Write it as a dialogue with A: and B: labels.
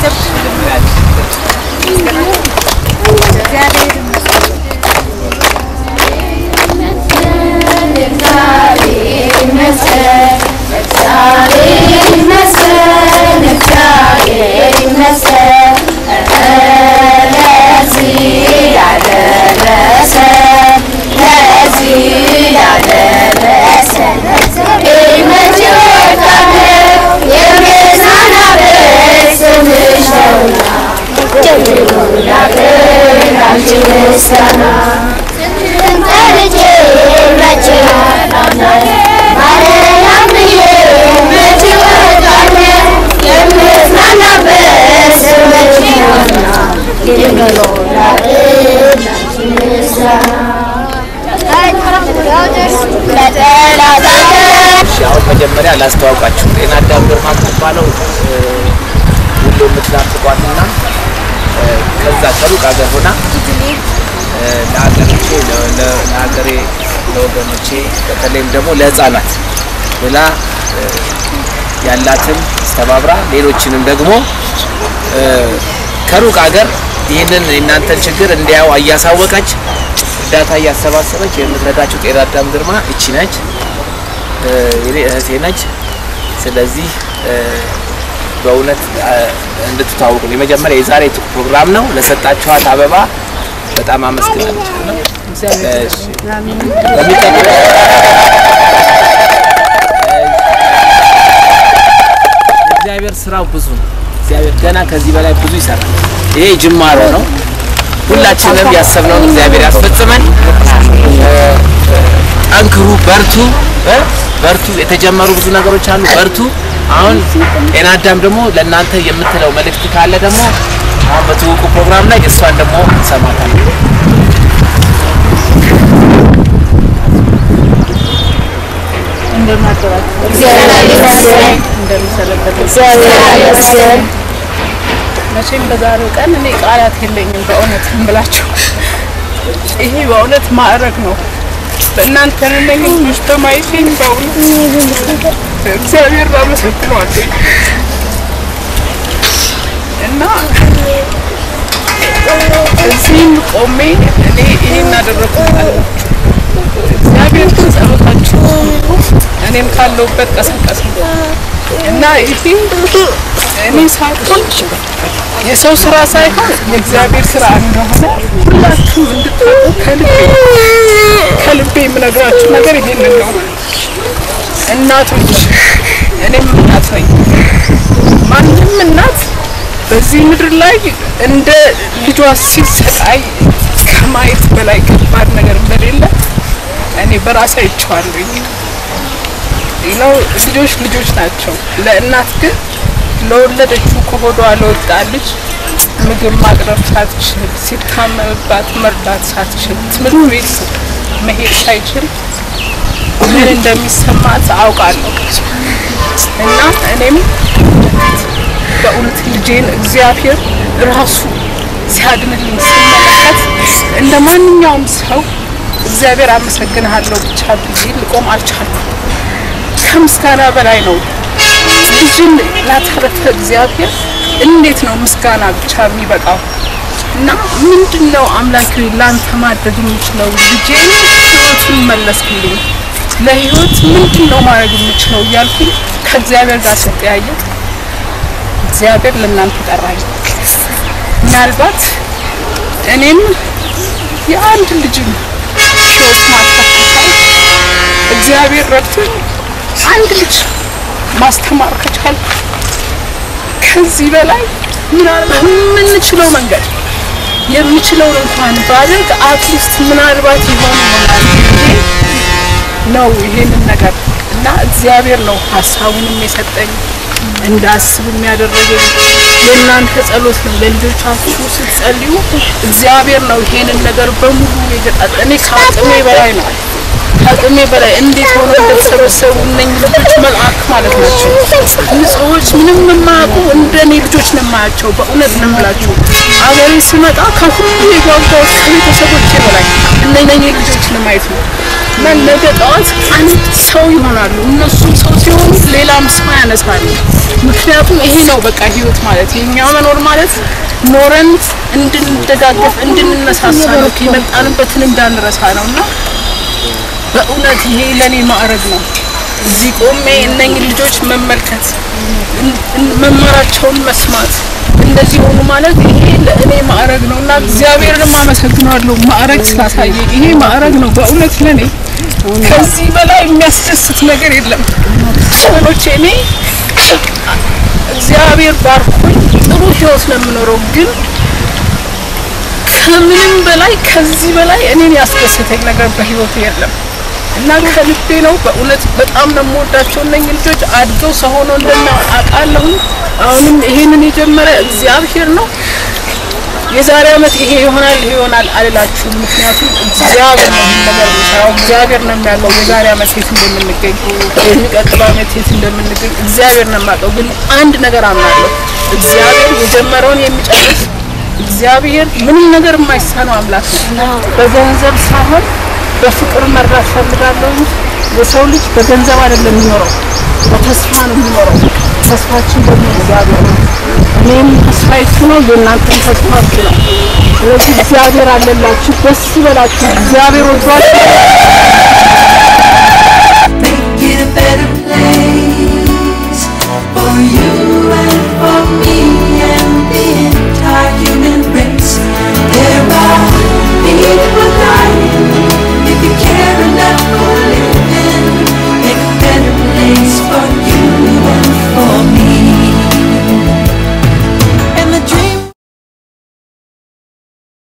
A: እሺ አሁን መጀመሪያ ላስተዋውቃችሁ። ጤና አዳም ግርማ የምትባለው ሁሉ የምትናፍቋትና ከዛ ከሩቅ ሀገር ሆና እ፣ ለሀገሮቼ ለ- ለ- ለሀገሬ ለወገኖቼ በተለይም ደግሞ ለሕፃናት ብላ እ፣ ያላትን አስተባብራ ሌሎችንም ደግሞ እ፣ ከሩቅ ሀገር ይህንን የእናንተን ችግር እንዲያው እያሳወቀች እርዳታ እያሰባሰበች የምትረዳቸው ጤና አዳም ግርማ እቺ ነች። እ፣ የኔ እህቴ ነች። ስለዚህ እ፣ በእውነት እ፣ እንድትታወቁ ነው። የመጀመሪያ የዛሬ ፕሮግራም ነው። ለሰጣችኋት አበባ በጣም አመስግናለሁ። እሺ። በሚቀጥለው የእግዚአብሔር ስራው ብዙ ነው። እግዚአብሔር ገና ከዚህ በላይ ብዙ ይሰራል። ይሄ ጅማሮ ነው። ሁላችንም ያሰብነውን እግዚአብሔር ያስፈጽመን። እ፣ ጠንክሩ፣ በርቱ እ፣ በርቱ። የተጀመሩ ብዙ ነገሮች አሉ። በርቱ። አሁን ጤና አዳም ደግሞ ለእናንተ የምትለው መልእክት ካለ ደግሞ አሁን በትውውቁ ፕሮግራም ላይ እሷን ደግሞ እንሰማታለን።
B: መቼም በዛሬው ቀን እኔ ቃላት የለኝም በእውነት እምላችሁ። ይሄ በእውነት ማዕረግ ነው። በእናንተ ነኝ ልጆች በማየቴ በእውነት እግዚአብሔር አመሰግነዋለሁ እና እዚህም ቆሜ እኔ ይሄን አደረኩ አላችሁ። እግዚአብሔር ግን ጸሎታችሁ እኔም ካለሁበት ቀሰቀሰ እና ይሄ እኔ ሳይሆን የሰው ስራ ሳይሆን የእግዚአብሔር ስራ እንደሆነ ሁላችሁም እንድታውቁ ከልቤ ከልቤ የምነግራችሁ ነገር ይሄንን ነው። እናቶች፣ እኔም እናት ነኝ። ማንም እናት በዚህ ምድር ላይ እንደ ልጇ ሲሰቃይ ከማየት በላይ ከባድ ነገር እንደሌለ እኔ በራሴ አይቼዋለሁ። ነው ልጆች ልጆች ናቸው። ለእናት ግን ለወለደችው ከሆዷ ለወጣ ልጅ ምግብ ማቅረብ ሳትችል ሲታመምባት መርዳት ሳትችል ትምህርት ቤት መሄድ ሳይችል ምን እንደሚሰማት አውቃለሁ እና እኔም በእውነት ልጄን እግዚአብሔር ራሱ ሲያድንልኝ ስመለከት እንደ ማንኛውም ሰው እግዚአብሔር አመሰግንሃለሁ ብቻ ብዬ ልቆም አልቻልኩም። ከምስጋና በላይ ነው። ልጅን ላተረፈ እግዚአብሔር እንዴት ነው ምስጋና ብቻ የሚበቃው? እና ምንድን ነው አምላክ ሆይ ለአንተ ማድረግ የምችለው? ልጄን ህይወቱን መለስክልኝ። ለህይወት ምንድን ነው ማድረግ የምችለው እያልኩኝ ከእግዚአብሔር ጋር ስጠያየቅ እግዚአብሔር ለእናንተ ጠራኝ። ምናልባት እኔም የአንድ ልጅን ህይወት ማጥፋት ከቻልኩ እግዚአብሔር ረድቶኝ አንድ ልጅ ማስተማር ከቻልኩ ከዚህ በላይ ምናልባት የምንችለው መንገድ የምችለውን እንኳን ባደርግ አትሊስት ምናልባት ይሆን ይሆናል ብዬ ነው ይሄንን ነገር እና እግዚአብሔር ነው ሀሳቡንም የሰጠኝ እንዳስብ የሚያደረገኝ የእናንተ ጸሎት ነው። ለልጆቻችሁ ስትጸልዩ እግዚአብሔር ነው ይሄንን ነገር በሙሉ የገጣጠ እኔ ከአቅሜ በላይ ነው ከአቅሜ በላይ እንዴት ሆኖ እንደተሰበሰቡ እነኝህ ልጆች መልአክ ማለት ናቸው። ንጹሖች፣ ምንም የማያውቁ እንደኔ ልጆች ልጆች ነው የማያቸው። በእውነት ነው የምላችሁ። አገሬ ስመጣ ከሁሉ የጓጓሁት ከቤተሰቦቼ በላይ እነኚህ ልጆች ለማየት ነው እና ነገ ጠዋት አንድ ሰው ይሆናሉ። እነሱም ሰው ሲሆኑ ሌላም ሰው ያነሳሉ። ምክንያቱም ይሄ ነው በቃ ህይወት ማለት የኛ መኖር ማለት ኖረን እንድንደጋገፍ እንድንነሳሳ ነው። የመጣንበትን እንዳንረሳ ነው እና በእውነት ይሄ ለኔ ማዕረግ ነው። እዚህ ቆሜ እነኝህ ልጆች መመልከት መማራቸውን መስማት እንደዚህ ሆኑ ማለት ይሄ ለእኔ ማዕረግ ነው እና እግዚአብሔርንም አመሰግናለሁ ማዕረግ ስላሳየኝ። ይሄ ማዕረግ ነው በእውነት ለኔ ከዚህ በላይ የሚያስደስት ነገር የለም። ወገኖቼ እኔ እግዚአብሔር ባርኮኝ ጥሩ ህይወት ነው የምኖረው ግን ከምንም በላይ ከዚህ በላይ እኔን ያስደሰተኝ ነገር በህይወት የለም እና ከልቤ ነው በእውነት በጣም ነው የምወዳቸው እነኝህ ልጆች አድገው ሰው ሆነው እንደና አውቃለሁ። አሁንም ይሄንን የጀመረ እግዚአብሔር ነው። የዛሬ ዓመት ይሄ ይሆናል ይሄ ይሆናል አልላችሁም። ምክንያቱም እግዚአብሔር ነው ይሄን ነገር የሚሰራው። እግዚአብሔር ነው የሚያውቀው የዛሬ ዓመት የት እንደምንገኝ የሚቀጥለው ዓመት የት እንደምንገኝ እግዚአብሔር ነው የሚያውቀው። ግን አንድ ነገር አምናለሁ፣ እግዚአብሔር የጀመረውን የሚጨርስ እግዚአብሔር ምንም ነገር የማይሳነው አምላክ ነው። በገንዘብ ሳይሆን በፍቅር መርዳት ፈልጋለሁ እንጂ የሰው ልጅ በገንዘብ አይደለም የሚኖረው፣ በተስፋ ነው የሚኖረው። ተስፋችን ደግሞ እግዚአብሔር ነው። እኔም ተስፋይቱ ነው፣ የእናንተም ተስፋችሁ ነው። ስለዚህ እግዚአብሔር አለላችሁ፣ ደስ ይበላችሁ። እግዚአብሔር ወዷችሁ